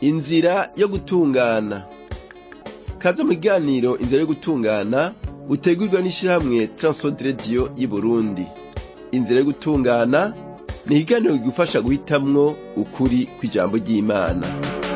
inzira yo gutungana kaze mu kiganiro inzira yo gutungana utegurwa n'ishirahamwe Transworld Radio y'Uburundi inzira yo gutungana ni ikiganiro kigufasha guhitamwo ukuri kw'ijambo ry'Imana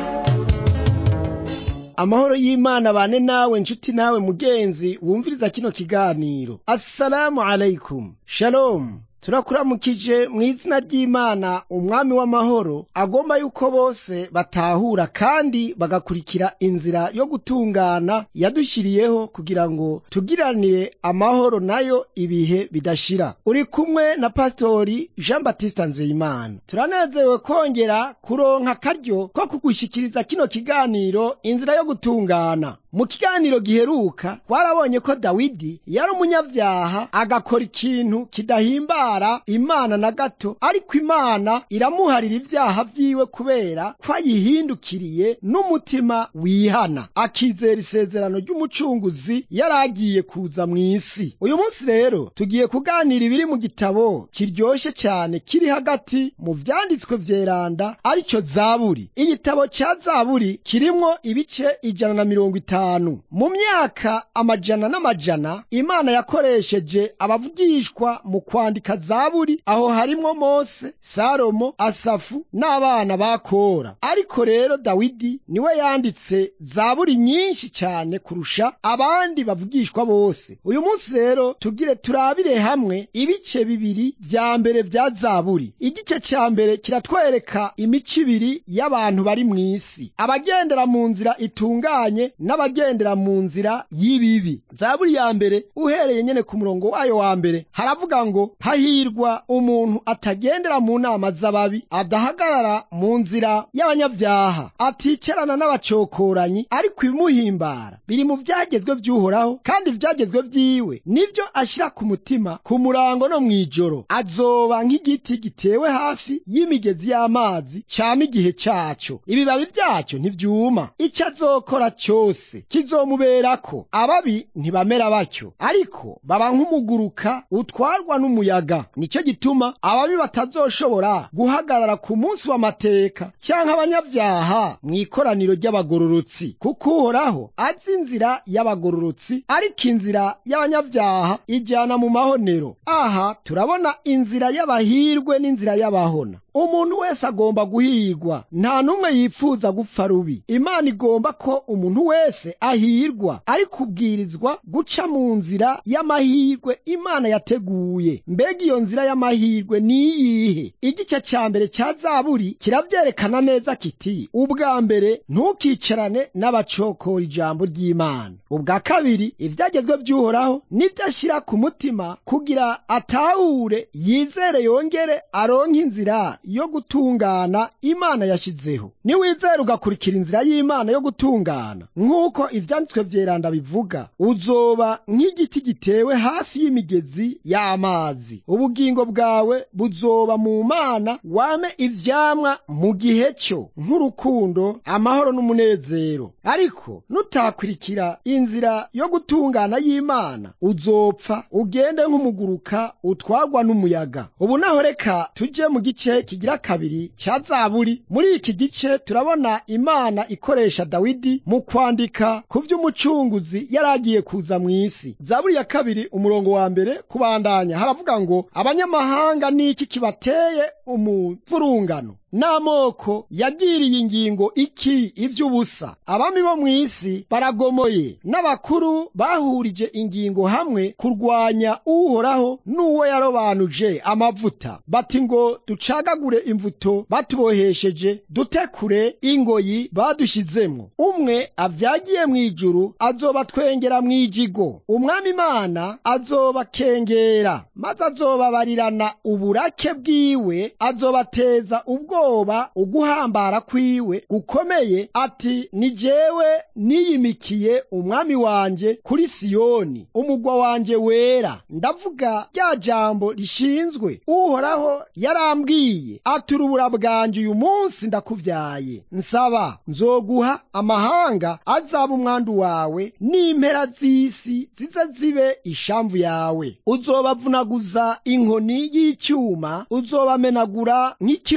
amahoro y'imana bane nawe nshuti nawe mugenzi wumviriza kino kiganiro assalamu alaikum shalom turakuramukije mu izina ry'imana umwami w'amahoro agomba yuko bose batahura kandi bagakurikira inzira yo gutungana yadushyiriyeho kugira ngo tugiranire amahoro nayo ibihe bidashira uri kumwe na pasitori jean batiste nzeyimana turanezerewe kongera kuronka akaryo ko kugushyikiriza kino kiganiro inzira yo gutungana mu kiganiro giheruka twarabonye ko dawidi yari umunyabyaha agakora ikintu kidahimbara imana na gato ariko imana iramuharira ibyaha vyiwe kubera ko ayihindukiriye n'umutima wihana akizera isezerano ry'umucunguzi yari agiye kuza mu isi uyu munsi rero tugiye kuganira ibiri mu gitabo kiryoshe cyane kiri hagati mu vyanditswe vyeranda arico zaburi igitabo ca zaburi kirimwo ibice ijana na mirongo itanu mu myaka amajana n'amajana imana yakoresheje abavugishwa mu kwandika zaburi aho harimwo mose salomo asafu n'abana ba kora ariko rero dawidi niwe yanditse zaburi nyinshi cyane kurusha abandi bavugishwa bose uyu munsi rero tugire turabire hamwe ibice bibiri vya mbere vya zaburi igice ca mbere kiratwereka imico ibiri y'abantu bari mw'isi abagendera mu nzira itunganye n'abagendera mu nzira y'ibibi zaburi ya mbere uhereye nyene ku murongo wayo wa mbere haravuga ngo hahirwa umuntu atagendera mu nama z'ababi adahagarara mu nzira y'abanyabyaha aticarana n'abacokoranyi ariko ibimuhimbara biri mu vyagezwe vy'uhoraho kandi ivyagezwe vyiwe nivyo ashira ku mutima ku murango no mw'ijoro azoba nk'igiti gitewe hafi y'imigezi y'amazi cama igihe caco ibibabi vyaco ntivyuma ico azokora cose kizomuberako ababi ntibamera batyo ariko baba nk'umuguruka utwarwa n'umuyaga nico gituma ababi batazoshobora guhagarara ku munsi w'amateka canke abanyabyaha mw'ikoraniro ry'abagororotsi kuko uhoraho azi inzira y'abagororotsi ariko inzira y'abanyabyaha ijyana mu mahonero aha turabona inzira y'abahirwe n'inzira y'abahona umuntu wese agomba guhirwa nta n'umwe yipfuza gupfa rubi imana igomba ko umuntu wese ahirwa ariko ubwirizwa guca mu nzira y'amahirwe imana yateguye mbega iyo nzira y'amahirwe ni iyihe igice cya mbere cya zaburi kiravyerekana neza kiti ubwa mbere ntukicarane n'abacokora ijambo ry'imana ubwa kabiri ivyagezwe vy'uhoraho nivyo ashira ku mutima kugira atahure yizere yongere aronke inzira yo gutungana imana yashizeho niwizera ugakurikira inzira y'imana yo gutungana nk'uko ivyanditswe vyeranda bivuga uzoba nk'igiti gitewe hafi y'imigezi y'amazi ubugingo bwawe buzoba mu mana wame ivyamwa mu gihe cyo nk'urukundo amahoro n'umunezero ariko nutakurikira inzira yo gutungana y'imana uzopfa ugende nk'umuguruka utwarwa n'umuyaga ubu naho reka tuje mu gice kigira kabiri cya zaburi muri iki gice turabona imana ikoresha dawidi mu kwandika ku vy'umucunguzi yari agiye kuza mu isi zaburi ya kabiri umurongo wa mbere kubandanya haravuga ngo abanyamahanga niki kibateye umuvurungano n'amoko yagiriye ingingo iki ivy'ubusa abami bo mu isi baragomoye n'abakuru bahurije ingingo hamwe kurwanya uhoraho n'uwo yarobanuje amavuta bati ngo ducagagure imvuto batubohesheje dutekure ingoyi badushizemwo umwe avyagiye mw'ijuru azobatwengera mw'ijigo umwami imana azobakengera maze azobabarirana uburake bwiwe azobateza ubwo ubwoba uguhambara kwiwe gukomeye ati ni jewe niyimikiye umwami wanje kuri siyoni umugwa wanje wera ndavuga rya jambo rishinzwe uhoraho yarambwiye ati urubura bwanje uyu munsi ndakuvyaye nsaba nzoguha amahanga azaba umwandu wawe n'impera z'isi zize zibe ishamvu yawe uzobavunaguza inkoni y'icyuma uzobamenagura nk'ikibumbano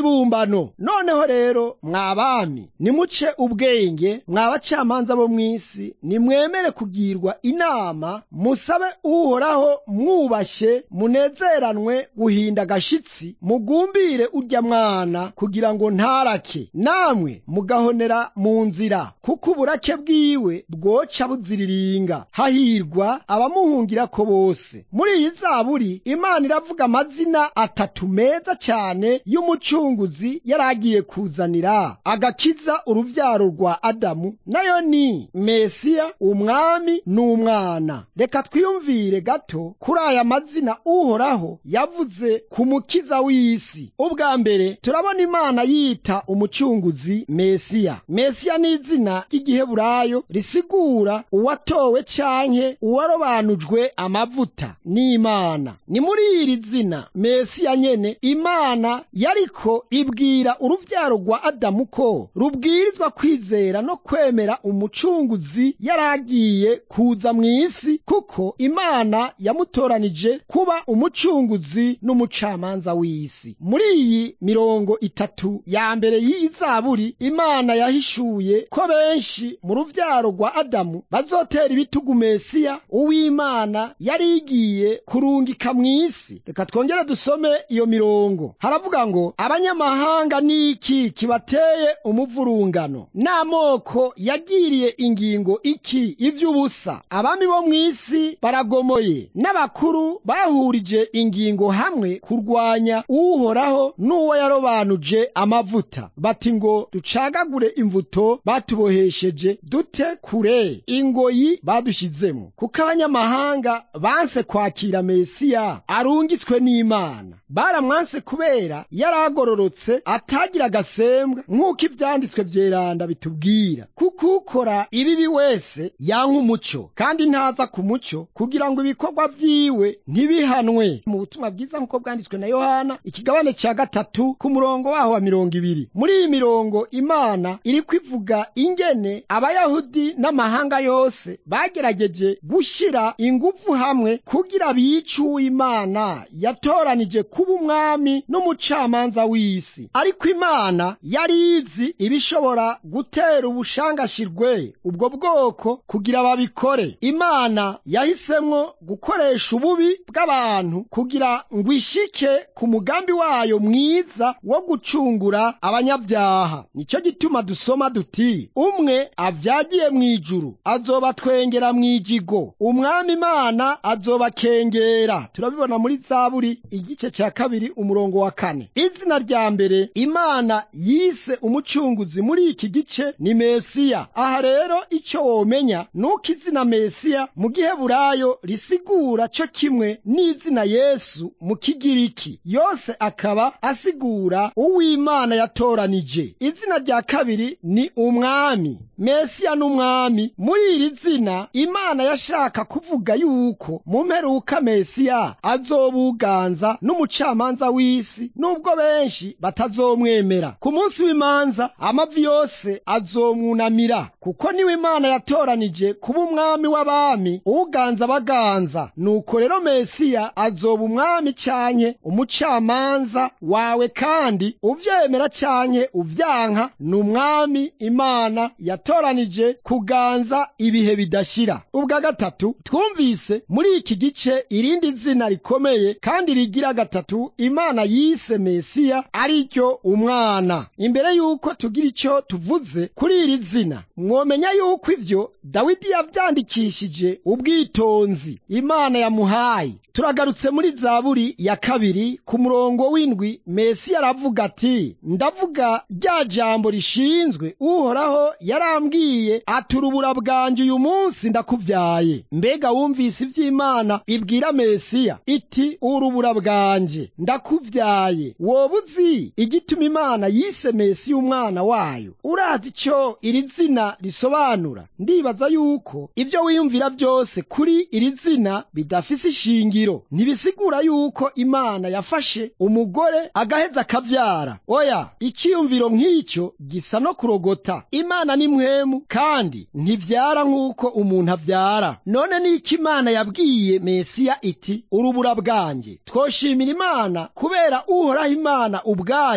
ingano noneho rero mwabami nimuce ubwenge mwabacamanza bo mw'isi nimwemere kugirwa inama musabe uhoraho mwubashye munezeranwe guhinda agashitsi mugumbire urya mwana kugira ngo ntarake namwe mugahonera mu nzira kuko uburake bwiwe bwoca buziriringa hahirwa abamuhungirako bose muri iyi zaburi imana iravuga amazina atatu meza cyane y'umucunguzi yari agiye kuzanira agakiza uruvyaro rwa adamu nayo ni mesiya umwami n'umwana reka twiyumvire gato kuri aya mazina uhoraho yavuze ku mukiza w'isi ubwa mbere turabona imana yita umucunguzi mesiya mesiya ni izina ry'igiheburayo risigura uwatowe canke uwarobanujwe amavuta n'imana ni muri iri zina mesiya nyene imana yariko ibwira uruvyaro rwa adamu ko rubwirizwa kwizera no kwemera umucunguzi yari agiye kuza mu isi kuko imana yamutoranije kuba umucunguzi n'umucamanza w'isi muri iyi mirongo itatu ya mbere y'iyi zaburi imana yahishuye ko benshi mu ruvyaro rwa adamu bazotera ibitugu mesiya uw'imana yari igiye kurungika mu isi reka twongere dusome iyo mirongo haravuga ngo abanyamahanga niki kibateye umuvurungano n'amoko yagiriye ingingo iki ivy'ubusa abami bo mu isi baragomoye n'abakuru bahurije ingingo hamwe kurwanya uhoraho n'uwo yarobanuje amavuta bati ngo ducagagure imvuto batubohesheje dute kure ingoyi badushizemo kuko abanyamahanga banse kwakira mesiya arungitswe n'imana baramwanse kubera yari agororotse atagira agasembwa nk'uko ivyanditswe vyeranda bitubwira kuko ukora ibibi wese yanka umuco kandi ntaza ku muco kugira ngo ibikorwa vyiwe ntibihanwe mu butumwa bwiza nk'uko bwanditswe na yohana ikigabane ca gatatu ku murongo waho wa mirongo ibiri muri iyi mirongo imana iriko ivuga ingene abayahudi n'amahanga yose bagerageje gushira ingufu hamwe kugira bice uw'imana yatoranije kuba umwami n'umucamanza w'isi ariko imana yari izi ibishobora gutera ubushangashirwe ubwo bwoko kugira babikore imana yahisemwo gukoresha ububi bw'abantu kugira ngo ishike ku mugambi wayo mwiza wo gucungura abanyabyaha nicyo gituma dusoma duti umwe avyagiye mu ijuru azobatwengera mu ijigo umwami imana azobakengera turabibona muri zaburi igice cya kabiri umurongo wa kane izina rya mbere imana yise umucunguzi muri iki gice ni mesiya aha rero icyo womenya nuko izina mesiya mu giheburayo risigura cyo kimwe n'izina yesu mu kigiriki yose akaba asigura uw'imana yatoranije izina rya kabiri ni umwami mesiya n'umwami muri iri zina imana yashaka kuvuga yuko mu mperuka mesiya azobuganza n'umucamanza w'isi nubwo benshi batazomwemera ku munsi w'imanza amavi yose azomwunamira kuko niwe imana yatoranije kuba umwami w'abami uganza baganza nuko rero mesiya azoba umwami canke umucamanza wawe kandi uvyemera canke uvyanka ni umwami imana yatoranije kuganza ibihe bidashira ubwa gatatu twumvise muri iki gice irindi zina rikomeye kandi rigira gatatu imana yise mesiya ari ryo umwana imbere y'uko tugira icyo tuvuze kuri iri zina mwomenya yuko ivyo dawidi yavyandikishije ubwitonzi imana yamuhaye turagarutse muri zaburi ya kabiri ku murongo w'indwi mesiya aravuga ati ndavuga rya jambo rishinzwe uhoraho yarambwiye ati urubura bwanjye uyu munsi ndakuvyaye mbega wumvise ivy'imana ibwira mesiya iti urubura bwanjye ndakuvyaye woba uzi igituma imana yise mesiya umwana wayo urazi ico iri zina risobanura ndibaza yuko ivyo wiyumvira vyose kuri iri zina bidafise ishingiro ntibisigura yuko imana yafashe umugore agaheza akavyara oya iciyumviro nk'icyo gisa no kurogota imana ni mwemu kandi ntivyara nk'uko umuntu avyara none niki imana yabwiye mesiya iti urubura bwanjye twoshimira imana kubera uhoraho imana ubwayo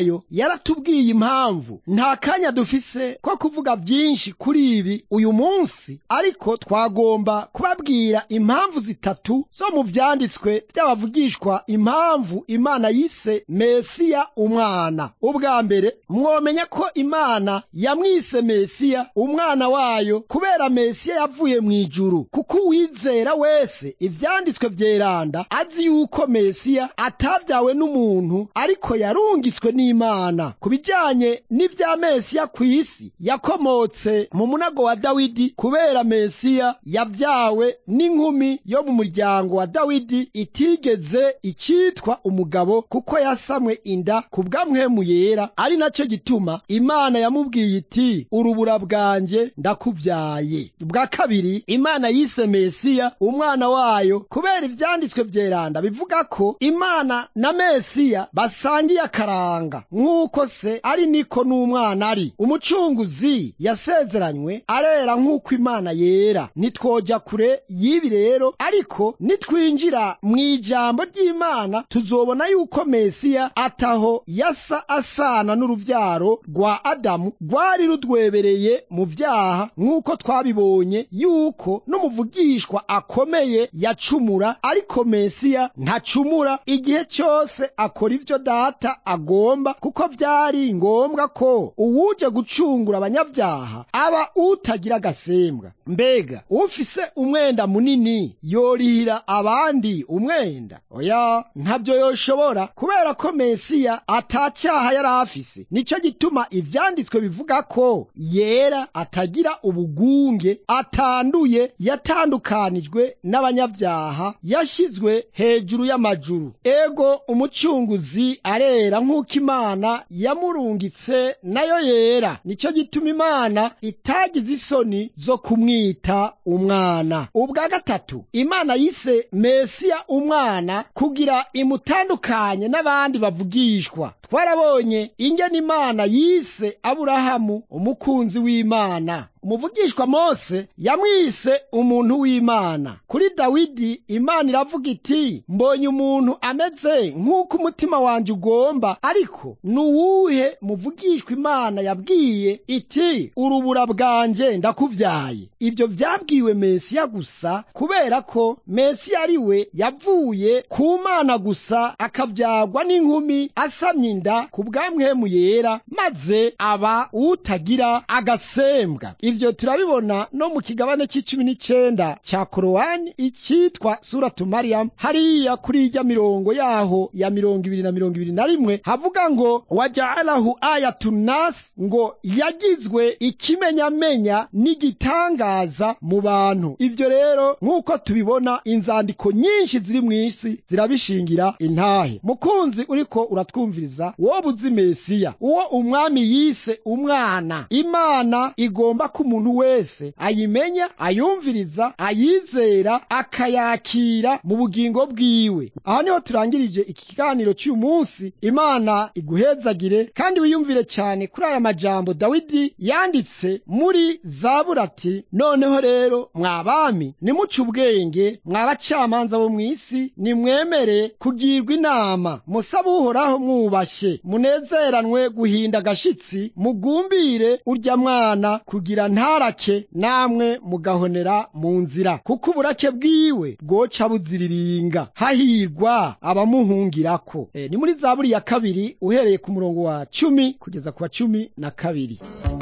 wayo yaratubwiye impamvu nta kanya dufise ko kuvuga byinshi kuri ibi uyu munsi ariko twagomba kubabwira impamvu zitatu zo mu vyanditswe by'abavugishwa impamvu imana yise mesiya umwana ubwa mbere mwomenya ko imana yamwise mesiya umwana wayo kubera mesiya yavuye mu ijuru kuko uwizera wese ivyanditswe vyeranda azi yuko mesiya atavyawe n'umuntu ariko yarungitswe n'imana ku bijanye n'ivya mesiya ku isi yakomotse mu munago wa dawidi kubera mesiya yavyawe n'inkumi yo mu muryango wa dawidi itigeze icitwa umugabo kuko yasamwe inda ku bw'amwemu yera ari naco gituma imana yamubwiye iti urubura bwanjye ndakuvyaye bwa kabiri imana yise mesiya umwana wayo kubera ivyanditswe vyeranda bivuga ko imana na mesiya basangiye akaranga nk'uko se ari niko n'umwana ari umucunguzi yasezeranywe arera nk'uko imana yera nitwoja kure y'ibi rero ariko nitwinjira mu ijambo ry'imana tuzobona yuko mesiya ataho yasa asana n'uruvyaro rwa adamu rwari rudwebereye mu vyaha nk'uko twabibonye yuko n'umuvugishwa akomeye yacumura ariko mesiya ntacumura igihe cyose akora ivyo data agomba kuko vyari ngombwa ko uwuje gucungura abanyabyaha aba utagira agasembwa mbega ufise umwenda munini yorihira abandi umwenda oya ntabyo yoshobora kubera ko mesiya atacyaha yari afise nico gituma ivyanditswe bivuga ko yera atagira ubugunge atanduye yatandukanijwe n'abanyabyaha yashizwe hejuru y'amajuru ego umucunguzi arera nk'uko imana yamurungitse nayo yera nico gituma imana itagize isoni zo kumwita umwana ubwa gatatu imana yise mesiya umwana kugira imutandukanye n'abandi bavugishwa twarabonye ingene imana yise aburahamu umukunzi w'imana umuvugishwa mose yamwise umuntu w'imana kuri dawidi imana iravuga iti mbonye umuntu ameze nk'uko umutima wanjye ugomba ariko ni uwuhe muvugishwa imana yabwiye iti urubura bwanjye ndakuvyaye ibyo vyabwiwe mesiya gusa kubera ko mesiya ari we yavuye ku mana gusa akavyagwa n'inkumi asamye inda ku bwamwemu yera maze aba utagira agasembwa ivyo turabibona no mu kigabane c'icumi n'icenda ca korowani icitwa suratu mariyamu hariya kuri irya mirongo yaho ya mirongo ibiri na mirongo ibiri na rimwe havuga ngo wajaalahu ayatunasi ngo yagizwe ikimenyamenya n'igitangaza mu bantu ivyo rero nk'uko tubibona inzandiko nyinshi ziri mw'isi zirabishingira intahe mukunzi uriko uratwumviriza wowe uzi mesiya uwo umwami yise umwana imana igomba ko umuntu wese ayimenya ayumviriza ayizera akayakira mu bugingo bwiwe aha niho turangirije iki kiganiro cy'uyu munsi imana iguhezagire kandi wiyumvire cyane kuri aya majambo dawidi yanditse muri zabura ati noneho rero mwabami nimuce ubwenge mwabacamanza bo mu isi nimwemere kugirwa inama musabe uhoraho mwubashye munezeranwe guhinda agashitsi mugumbire urya mwana kugira ntarake namwe mugahonera mu nzira kuko uburake bwiwe bwoca buziriringa hahirwa abamuhungirako e, ni muri zaburi ya kabiri uhereye ku murongo wa cumi kugeza ku wa cumi na kabiri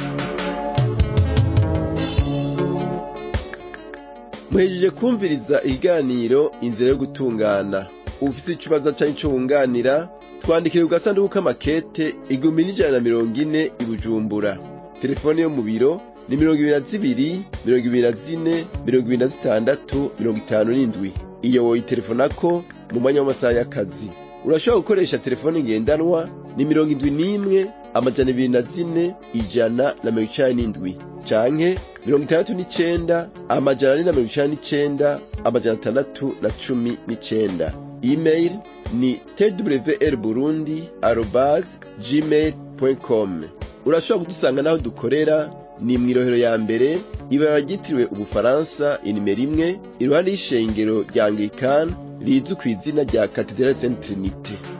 muhejeje kumviriza ikiganiro inzira yo gutungana ufite ikibazo cyangwa icyo wunganira twandikire ku gasanduku k'amakete igihumbi n'ijana na mirongo ine i bujumbura telefone yo mu biro ni mirongo ibiri na zibiri mirongo ibiri na zine mirongo ibiri na zitandatu mirongo itanu n'indwi iyo woyitelefonako mu mwanya w'amasaha y'akazi urashobora gukoresha telefone ngendanwa ni mirongo indwi n'imwe amajana ibiri na zine ijana na mirongo icani n'indwi canke mirongo itandatu n'icenda amajana ane na mirongo icani n'icenda amajana atandatu na cumi n'icenda email ni twr burundi arobas gmail com urashobora kudusanga n'aho dukorera ni mw'irohero ya mbere ibara ryitiriwe ubufaransa inimero imwe iruhande y'ishengero rya anglikani rizwi ku izina rya katedrali saint trinite